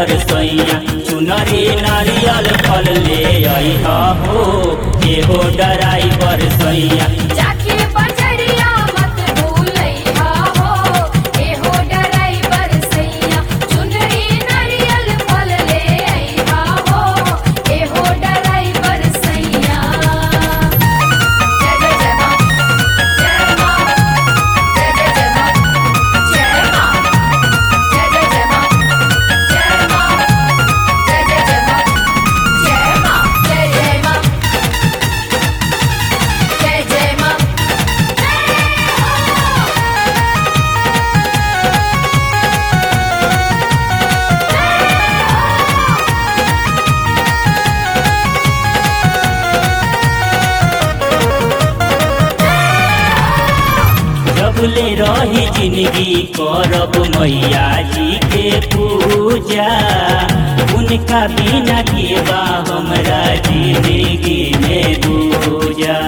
बरसैया चुनरी नारियल फल ले अइहा हो एहो डराई बरसैया जाके बजरिया मत भूलैहा हो एहो डराइवर सैया चुनरी नारियल फल ले अइहा हो एहो डराइवर सैया जय जय जय मां जय मां जय जय जय मां जय मां जय जय जय मां जय मां जय जय जय मां जय मां जय जय मां जय जय मां जब ले रही जिंदगी करब मैया जी के पूजा उनका बिना के बा हमरा जिंदगी में दूजा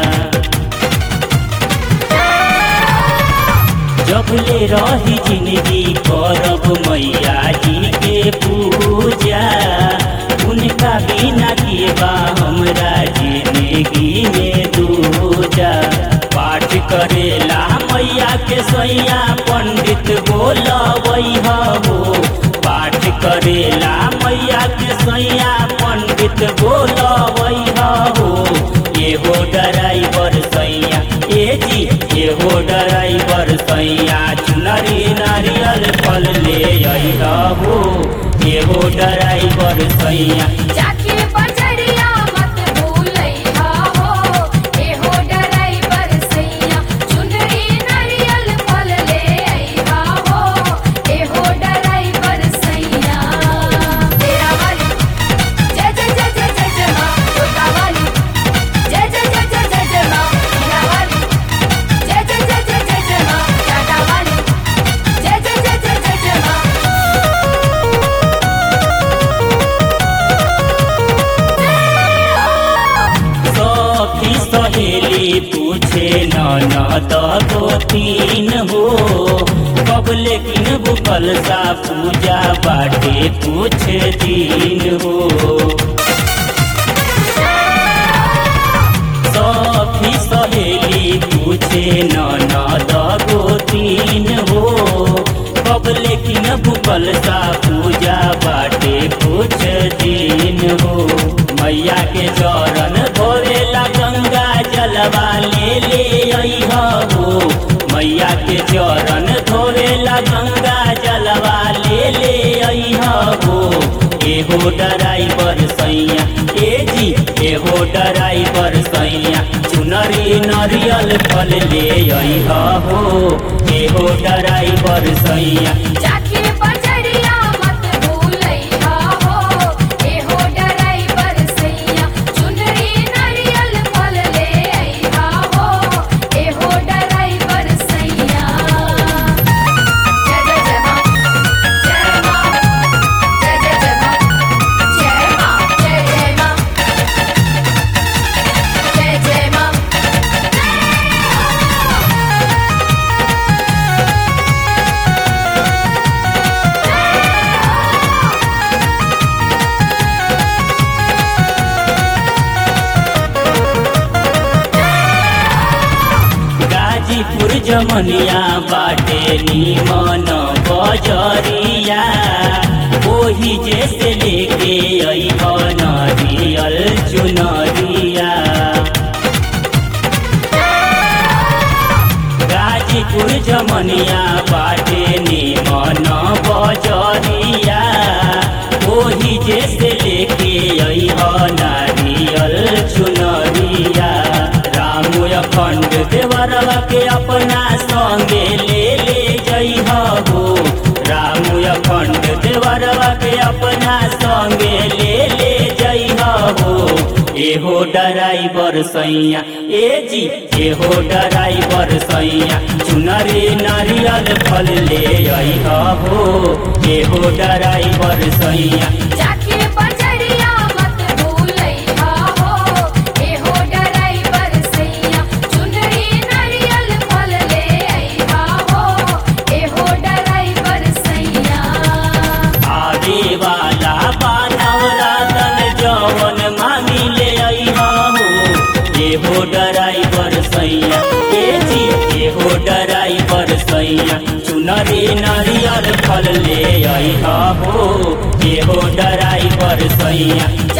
जब ले रही जिंदगी करब मैया जी के पूजा उनका बिना के बा हमरा जिंदगी में दूजा पाठ करेला मैया के सैया पंडित बोलबैहा हो पाठ करेला मैया के सैया पंडित बोलबैहा हो एहो डराइवर सैया ए जी एहो डराइवर सैया चुनरी नारियल फल ले अइहा हो एहो डराइवर सैया जाके बजरिया मत भूलैहा हो एहो डराइवर सैया चुनरी नारियल फल ले अइहा हो एहो डराइवर सैया तेरा वाली जय जय जय जय जय जय मां छोटा वाली जय जय जय जय जय जय मां हीरा वाली जय जय जय जय जय जय मां टाटा वाली जय जय जय जय जय जय मां सखी सहेली पूछे ननद गोतीन हो कब लेकिन बुकल सा पूजा बाटे कुछ दिन हो सखी सहेली पूछे ननद गोतीन हो कब लेकिन बुकल सा पूजा बाटे कुछ दिन हो मैया के चरण धोरेला गंगा जलवा ले ले अइहा हो मैया के चरण धोरेला गंगा जलवा ले ले अइहा हो एहो डराइवर सैया ए जी एहो डराइवर सैया चुनरी नरियल फल ले अइहा हो एहो डराइवर सैया जाके बजरिया मत भूलैहा हो एहो डराइवर सैया चुनरी नारियल फल ले अइहा हो एहो डराइवर सैया जय जय जय मां जय मां जय जय जय मां जय मां जय जय मां जय जय मां गाजीपुर जमनिया बाटे निमन बजरिया ओही जैसे लेके अइह नरियल चुनरिया गाजीपुर जमनिया बाटे निमन बजरिया ओही जैसे लेके अइह नारियल चुनरिया राम अखंड देवरवा के अपना संगे ले ले जइह हो राम अखंड देवरवा के अपना संगे ले ले जइह हो एहो डराइवर सैया ए जी एहो डराइवर सैया चुनरी नारियल फल ले अइह हो एहो डराइवर सैया जाके बजरिया मत भूलैहा हो एहो डराइवर सैया चुनरी नारियल फल ले अइहा हो एहो डराइवर सैया आगे वाली मेला बानवरा तन जवन मांगी ले अइहा हो ए हो ड्राइवर सैया ए जी ए हो ड्राइवर सैया चुनरी नारियल फल ले अइहा हो ए हो ड्राइवर सैया